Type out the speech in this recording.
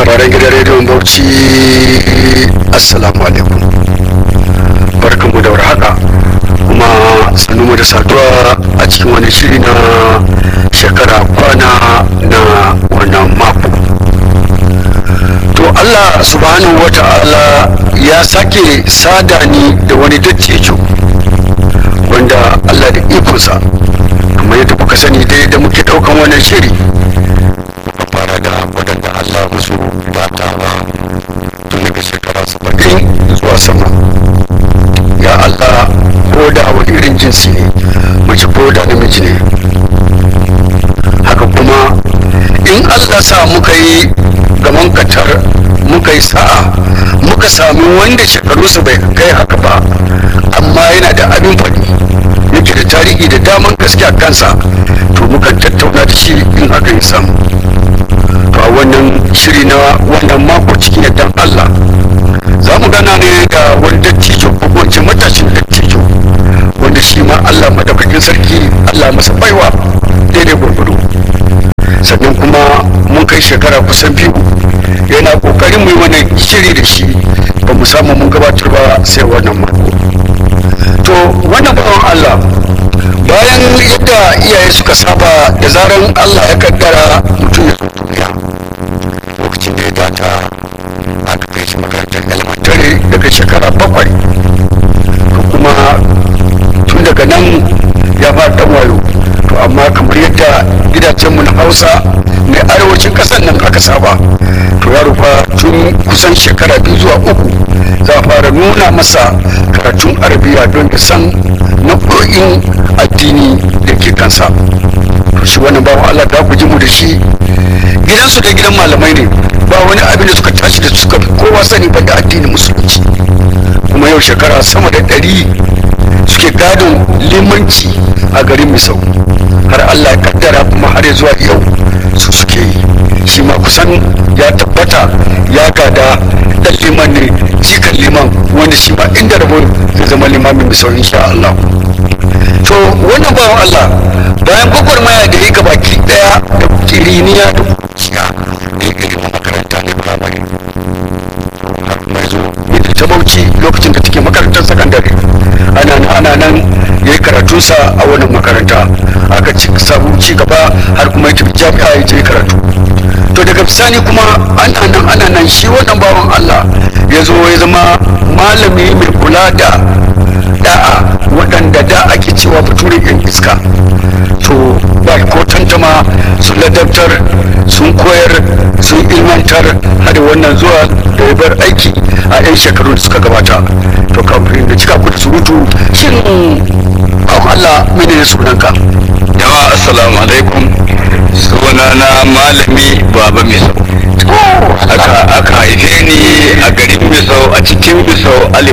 sauraron gidan rediyon bauchi assalamu alaikum barkanmu da warhaka kuma mu da saduwa a cikin wani shiri na shekara kwana na wannan mako to allah subhanahu wa ta'ala ya sake sada ni da wani dattijo wanda allah da ikonsa kamar yadda kuka sani dai da muke daukan wannan shiri muka fara da waɗanda allah musu bata ba tun daga shekara saba'in zuwa sama ya allah ko da wani irin jinsi ne mace ko da namiji ne haka kuma in allah sa muka yi gaman katar muka yi sa'a muka sami wanda shekaru bai kai haka ba amma yana da abin faɗi yake da tarihi da daman gaske a kansa to mukan tattauna da shi in haka ya samu to a wannan shiri na wannan mako cikin yardan allah za mu gana ne da wani dattijo ko wance matashin dattijo wanda shi ma allah madaukakin sarki allah masa baiwa daidai gwargwado sannan kuma mun kai shekara kusan biyu yana kokarin mu yi wannan shiri da shi ba mu samu mun gabatar ba sai wannan mako to wannan bawan allah bayan yadda iyaye suka saba da zaran allah ya kaddara mutum ya duniya lokacin da ya data aka kai shi makarantar elementary daga shekara bakwai to kuma tun daga nan ya fara dan wayo to amma kamar yadda gidajenmu na hausa na arewacin kasar nan aka saba to yaro fa tun kusan shekara biyu zuwa uku za a fara nuna masa karatun arabiya don ya san nau'o'in addini da ke kansa to shi wannan bawan allah da ku ji mu da shi gidansu da gidan malamai ne ba wani abin da suka tashi da suka fi kowa sani ba da addinin musulunci kuma yau shekara sama da ɗari suke gadon limanci a garin misau har allah ya kaddara kuma har ya zuwa yau su suke yi shi ma kusan ya tabbata ya gada dan liman ne jikan liman wanda shi ma inda rabo zai zama limamin misau insha allah to wannan bawan allah bayan gwagwarmaya da yi gabaki daya da kiriniya da kuciya da ya gari makaranta ne firamare har mai zo ita ta bauchi lokacin da take makarantar sakandare ana nan ana nan ya yi karatunsa a wannan makaranta aka ci samu ci gaba har kuma ya jami'a ya je karatu to daga bisani kuma ana nan ana nan shi wannan bawan Allah ya zo ya zama malami mai kula da da'a waɗanda da ake cewa bature yan iska to ba ko tantama sun ladabtar sun koyar sun ilmantar har wannan zuwa da ya bar aiki a 'yan shekaru da suka gabata to kafin da cika ku da surutu shin Allah mene ne sunanka jama'a assalamu alaikum sunana malami baba misau aka aka haife ni a garin misau a cikin misau alif